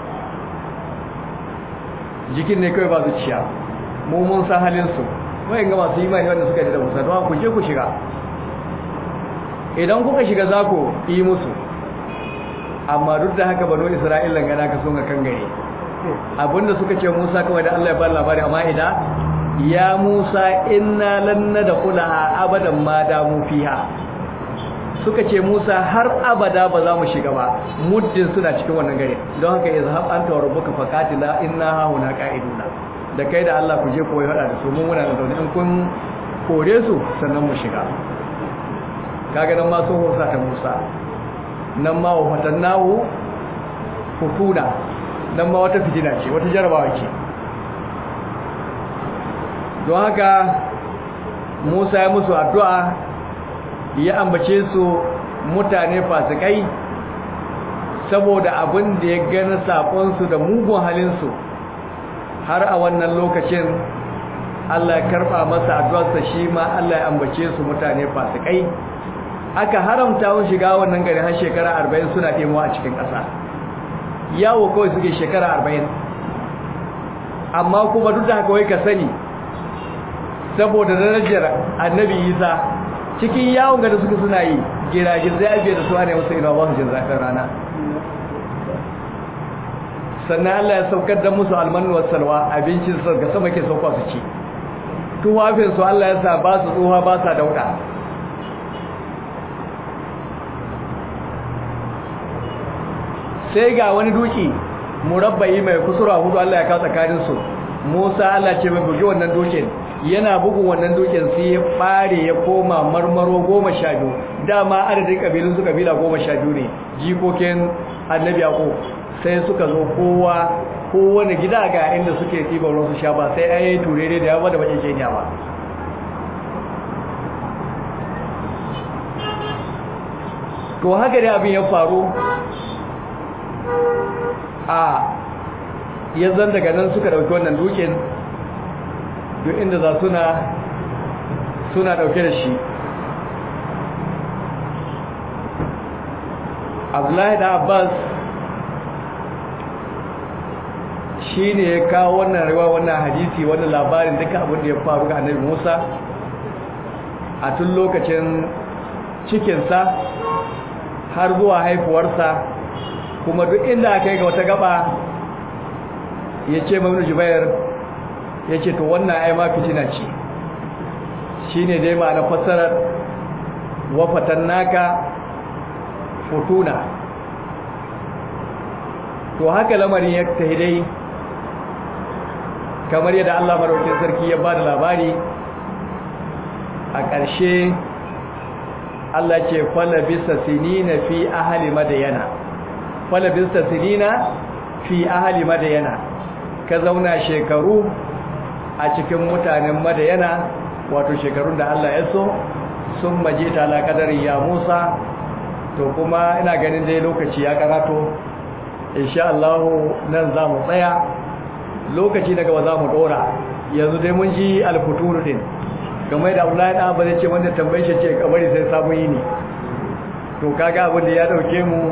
jikin ne kai ba zuciya mu mun san halin su wayan ga masu imani wanda suka da Musa don ku je ku shiga idan kuka shiga za ku yi musu amma duk da haka bano Isra'ila gana ka sun ga kan gare abinda suka ce Musa kawai da Allah ya ba labari amma idan ya Musa inna lan nadkhulaha abadan ma damu fiha suka ce Musa har abada ba za mu shiga ba muddin suna cikin wannan gari don haka izhab anta wa rabbuka faqatila inna hauna qa'iduna da kai da Allah ku je koyi hada da su mun muna da zaune in kun kore su sannan mu shiga kaga nan ma so hosa ta Musa nan ma wa fatannahu futuna nan ma wata fitina ce wata jarabawa ce don haka Musa ya musu addu'a ya ambace su mutane fasikai saboda abin da ya gani saƙonsu da mugun halinsu har a wannan lokacin Allah ya karɓa masa addu'arsa shi ma Allah ya ambace su mutane fasikai aka haramta wa shiga wannan gari har shekara arba'in suna ɗemuwa a cikin ƙasa yawo kawai suke shekara arba'in amma kuma duk da haka wai ka sani saboda darajar annabi isa cikin yawon gada suka suna yi giragin zai abiye da su ne wasu ina ba su jin zafin rana sannan Allah ya saukar da musu almanu salwa abincin su ga sama ke sauka su ci tuwafin su Allah ya sa ba su tsoha ba sa dauda sai ga wani duki murabba'i mai kusura hudu Allah ya kawo tsakanin su Musa Allah ce mai bugi wannan dukin yana bugun wannan dukin sai ya bare ya koma marmaro goma sha biyu dama adadin kabilun su kabila goma sha biyu ne jikokin annabi yaqo sai suka zo kowa kowane gida ga inda suke ɗiban ruwan su sha ba sai an yi turere da yawa da bakin kenya ba to haka dai abin ya faru a yanzan daga nan suka dauki wannan dukin duk inda za suna suna dauke da shi abdullahi da abbas shi ne ya kawo wannan rewa wannan hadisi wannan labarin duka abin da ya faru ga annabi musa a tun lokacin cikinsa har zuwa haifuwarsa kuma duk inda aka yi ga wata gaba ya ce mamnu jubair ya ce to wannan ai ma fitina ce shi ne dai ma na fassarar wafatan naka fotuna to haka lamarin ya tahi dai kamar yadda Allah maraukin sarki ya ba da labari a ƙarshe Allah ce falabisa sinina fi ahali madayana falabista sinina fi ahali madayana ka zauna shekaru a cikin mutanen madayana wato shekarun da Allah ya so sun maje ta alaƙadar ya Musa to kuma ina ganin dai lokaci ya karato insha Allah nan za mu tsaya lokaci daga ba za mu dora yanzu dai mun ji alfuturu din kamar da Abdullahi dan ba zai ce wanda tambaye shi ce kamar sai sabon yini to kaga abin da ya dauke mu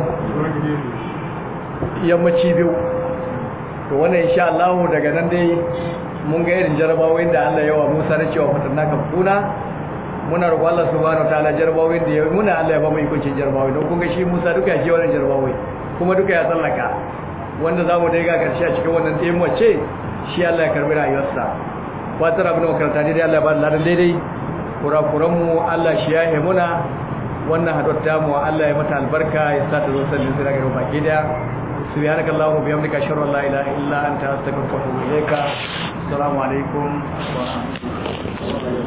yammaci biyu to wannan insha Allah daga nan dai mun ga irin jarabawoyin da Allah yawa Musa na cewa fatanna ka kuna muna roƙon Allah subhanahu wataala jarabawoyin da ya muna Allah ya ba mu ikuncin jarabawoyi don kun ga shi Musa duka ya je wannan jarabawoyi kuma duka ya tsallaka wanda zamu dai ga karshe a cikin wannan tsayin wace shi Allah ya karbi rayuwarsa fatar abin makaranta dai Allah ya ba da ladan daidai kurakuran mu Allah shi ya muna wannan haɗuwar tamu Allah ya mata albarka ya sa ta zo sallin sai daga baki da subhanaka allahumma bihamdika ashhadu an la ilaha illa anta astaghfiruka wa atubu ilayka assalamu alaikum wa rahmatullahi